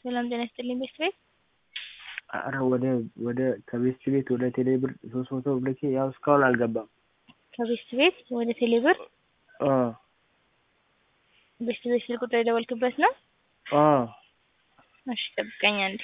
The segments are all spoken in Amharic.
ሰላም ጤና ይስጥልኝ ቤስት ቤት ኧረ ወደ ወደ ከቤስት ቤት ወደ ቴሌ ብር ሶስት መቶ ብር ልኬ ያው እስካሁን አልገባም። ከቤስት ቤት ወደ ቴሌ ብር አ ቤስት ቤት ስልክ ቁጥር የደወልክበት ነው? አ እሺ ጠብቀኝ አንዴ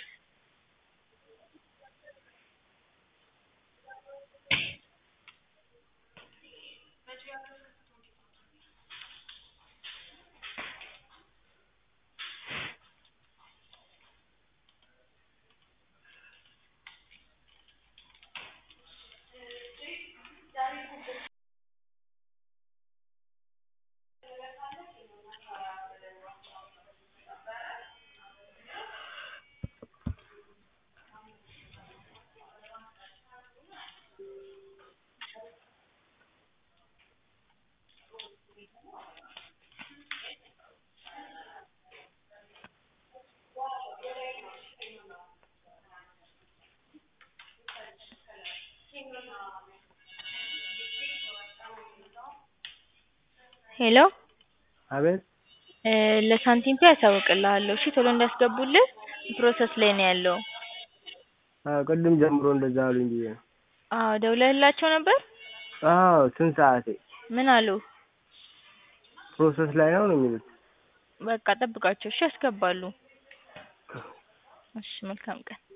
ሄሎ አቤት እ ለሳንቲም ፔ አሳውቅልሃለሁ እሺ ቶሎ እንዲያስገቡልህ ፕሮሰስ ላይ ነው ያለው። አዎ ቅድም ጀምሮ እንደዛ አሉኝ ብዬ ነው። አዎ ደውለህላቸው ነበር? አዎ ስንት ሰዓቴ ምን አሉህ? ፕሮሰስ ላይ ነው ነው የሚሉት። በቃ ጠብቃቸው እሺ ያስገባሉ። እሺ መልካም ቀን